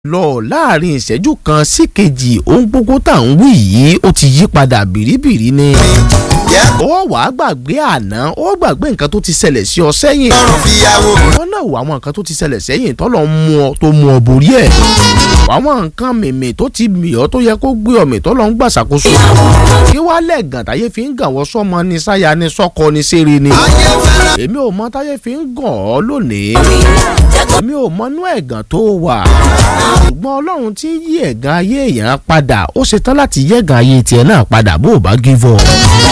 lọ láàrin ìṣẹ́jú kan sí kejì ohun gbogbo tá à ń wí yìí ó ti yí padà bìrìbìrì ni. ó wàá gbàgbé àná ó gbàgbé nǹkan tó ti ṣẹlẹ̀ sí ọ sẹ́yìn. wọ́n náà wọ àwọn nǹkan tó ti ṣẹlẹ̀ sẹ́yìn tọ́lọ̀ ń mú ọ tó mú ọ borí ẹ̀. àwọn nǹkan mìmì tó ti mì ọ́ tó yẹ kó gbé ọ̀mì tọ́lọ̀ ń gbàṣàkóso. kí wàá lẹ́gàn táyé fi ń gàn wọ́n sọ́mọ ní sáyà ní sọ́kọ ní sẹ́rẹ̀ ni. èmi ò mọ táyé fi ń gàn ọ́ lónìí. èmi ò mọ inú ẹ̀gàn tó wà ṣùgbọ́n ọlọ́run tí ń yí ẹ̀gàn ayé èèyàn padà ó ṣetán láti yí ẹ̀gàn ayé tiẹ̀ náà padà bó o bá give up.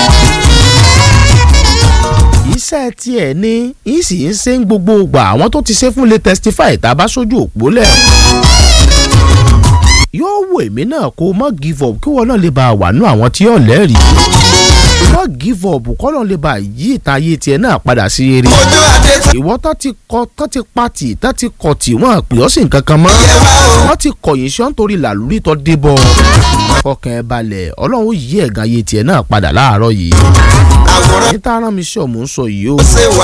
iṣẹ́ tiẹ̀ ni yìí sì ń ṣe ń gbogbo gbà àwọn tó ti ṣe fún lè testify tá a bá sójú òpó lẹ̀. yóò wò èmi náà kó o mọ́ give up kí wọ́n náà lè bá a wà nú àwọn tí yóò lẹ́rìí mọ́ give up kọ́nà lè bá yí ìta ayé tiẹ̀ náà padà sí eré. ìwọ tó ti kọ tó ti pati tó ti kọ tí wọ́n pè ọ́ sí nǹkan kan mọ́. wọ́n ti kọ̀yìn sí ọ́n torí làlúrí tó dé bọ̀. ọkàn ẹ balẹ̀ ọlọ́run ó yí ẹ̀gàn ayé tiẹ̀ náà padà láàárọ̀ yìí. níta rán mi sí ọ̀mù ń sọ yìí o.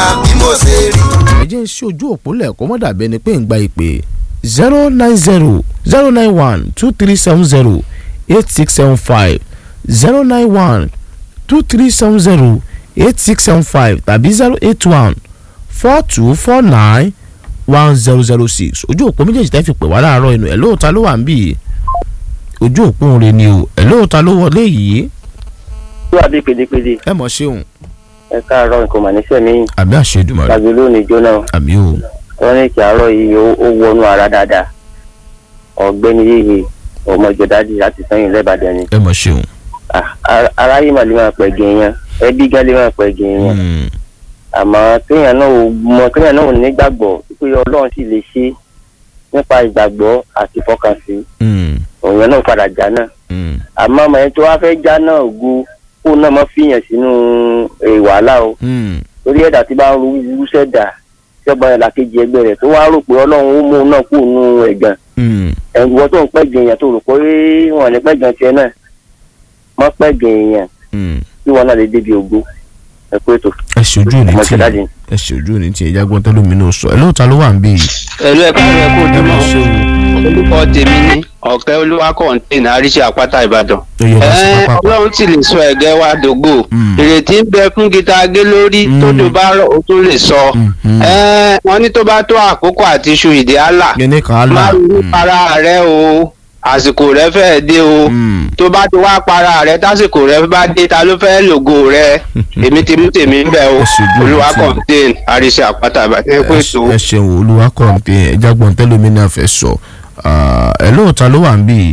ẹ jẹ́ ń ṣe ojú òpó lẹ̀kọ́ mọ́ dàbí ẹni pé ń gba ìpè zero nine zero zero nine one two three seven zero eight six seven five zero nine one two three seven zero eight six seven five tàbí zero eight one four two four nine one zero zero six ojú òpó méjèèjì tẹ́ fi pè wá láàárọ̀ inú ẹ̀ lóòótá ló wà ń bì í ojú òpó rẹ ni o ẹ̀ lóòótá ló wọlé yìí. tó àbí pedepede. ẹ mọ̀ ṣeun. ẹ káàárọ̀ nǹkan mà níṣẹ́ mi. àbí àṣedùmọ̀ rẹ. tàbí lónìí jóná. àbí o. wọ́n ní kí àárọ̀ yìí ó wọnú ara dáadáa. ọ̀gbẹ́ni yéye ọmọ ìjọdádì láti sẹ́yìn lẹ́bàdàn ni. ẹ mọ̀ ṣeun aráyé mà lè máa pẹ̀ gẹ̀ yẹn ẹbí gan lè máa pẹ̀ gẹ̀ yẹn àmọ́ kéèyàn náà ò mọ kéèyàn náà ò nígbàgbọ́ pé ọlọ́run sì lè ṣe nípa ìgbàgbọ́ àti ìfọkànsí òun náà padà já náà àmọ́ ọmọ yẹn tó wá fẹ́ já náà ògo kó náà mọ́ fìyàn sínú wàhálà o torí ẹ̀dá tí bá ń ru wúṣẹ́ dà tí ọgbà yẹn làkejì ẹgbẹ́ rẹ̀ tó wá rò pé ọlọ́run ó mú un náà kó nu ẹ̀gàn ẹ̀wọ́n tó ń pẹ́ gẹ̀yàn tó rò pé wọ́n ní pẹ́ gan tiẹ̀ náà mọ pẹ gẹ̀ẹ́yàn kí wọn náà lè débi ògo ẹ pé tó. ẹ ṣojú ní tí ẹ ṣojú ní tí ẹja gbọ́n tẹ́lómi náà sọ ẹ lóòótọ́ ló wà ń bí yìí. ẹ̀lú ẹ̀ka rẹ̀ kó dúró orúkọ tèmi ní ọ̀kẹ́ olúwa kọ̀ǹtẹ́nì àríṣe àpáta ìbàdàn. ọlọ́run sì lè sọ ẹ̀gẹ́ wa dògbò ìrètí ń bẹ fún gita gé lórí tó dùn bá rọ̀ ó tún lè sọ. wọ́n ní tó bá tó àkókò àti iṣu ìdí àlà má rí para rẹ o àsìkò rẹ fẹ́ dé o tó bá ti wá para rẹ tásìkò rẹ bá dé ta ló fẹ́ lògo rẹ èmi ti mú tèmi ń bẹ o olúwa kọ̀ǹtẹ́n àríṣe àpáta àbàtẹ́ pé tó. ẹ ṣeun olúwa kọ̀ǹtẹ́n ẹja gbọ́n tẹ́lómi náà fẹ́ sọ ẹ lóòótọ́ ló wà ń bí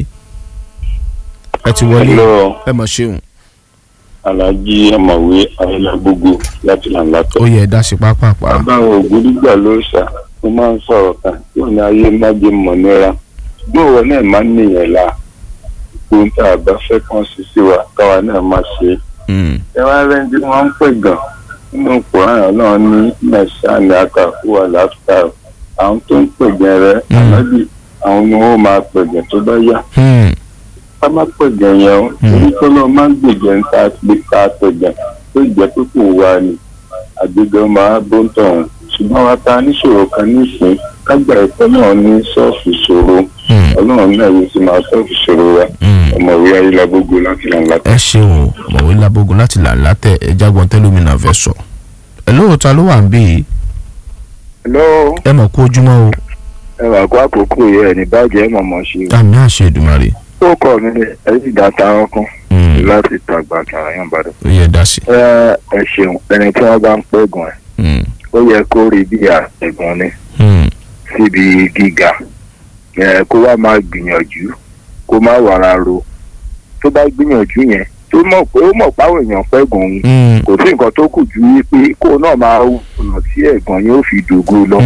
ẹ ti wọlé ẹ mọ̀ ṣeun. alhaji ọmọwé ayélujágbogbo láti làǹlàtọ. ó yẹ ẹ dá sí pápápá. bàbá ògbódìgbà ló ṣà mo máa ń sọ̀rọ̀ kan tí ò ní ayé má jẹ́ mọ̀ níra gbọ́wọ́ náà máa ń nìyẹn la ohun tá a bá fẹ́ kàn sí sí wa káwa náà máa ṣe. ẹ wá rẹ́ni tí wọ́n ń pè gan nínú kòrán náà ní mẹ́sàn-án àkàkú àlàáfíà àwọn tó ń pè gan rẹ ànábì àwọn ni wọ́n máa pè gan tó bá yá. ká má pè gan yẹn o torí tó lọ máa ń gbèjẹ ń ta pé ká pè gan tó jẹ́ pé kò wá ni àgbègbè máa bó ń tọ̀hún ṣùgbọ́n wa ta níṣòro kan nísìnyí kágbà ẹ̀kọ́ náà ní sọ́ọ̀fù ṣòro ọlọ́run náà yóò sì máa sọ́ọ̀fù ṣòro wa ọmọwé ayélujábógo láti là ń látẹ̀. ẹ ṣeun ọmọwé lábógo láti là ń látẹ̀ ẹ jágbọ́n tẹ́lómìnà fẹ́ sọ. ẹ lóòótọ́ ló wà ń bí yìí. hello. ẹ mọ̀ kó ojúmọ́ o. ẹ wà kó àkókò yẹ ẹ ní bàjẹ́ mọ̀mọ́ ṣe o. àmì àṣẹ ìdùmarè. ó kọ́ mi ẹ sì dá ta ọkàn láti tàgbà kàràyàn bàdàn. ó yẹ dá sí. ẹ ẹ ṣeun ẹni tí wọ́n bá ń pẹ́gàn ẹ̀ ó yẹ kó rí bí àtẹ̀gùn ni síbi gíga kó wá máa gbìyànjú kó má wàrà ro tó bá gbìyànjú yẹn tó mọ̀ pé ó mọ̀ páwọn èèyàn pẹ́ gùn ún kò sí nǹkan tó kù ju wípé kó náà máa ọ̀nà tí ẹ̀gàn yóò fi dògo lọ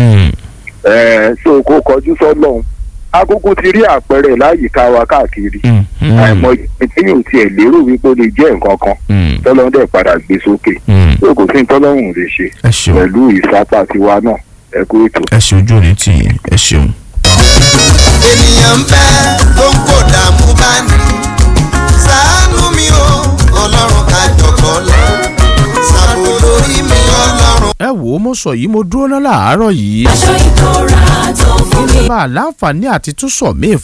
so kó kọjú sọ́lọ́hún akókó ti rí àpẹẹrẹ láyìíká wa káàkiri àìmọ̀ ìpínyìn tiẹ̀ lérò wípé ó lè jẹ́ nǹkan kan tọ́lọ́hún dẹ̀ padà gbé sókè tó kò sí tọ́lọ́hún lè ṣe pẹ̀lú ìsapá tiwa náà ẹ kú ètò. ẹ ṣe ojú òní tì yín ẹ ṣeun. ènìyàn ń bẹ tó ń kó dààmú bá ní ṣàánú mi o ọlọ́run ká jọ̀kọ́ lọ ṣàbò lórí mi ọlọ́run. ẹ wò ó mo sọ yìí mo dúró ná láàárọ̀ yìí. aṣọ ìbora tó fún mi. bá a láǹfààní àti tún sọ míì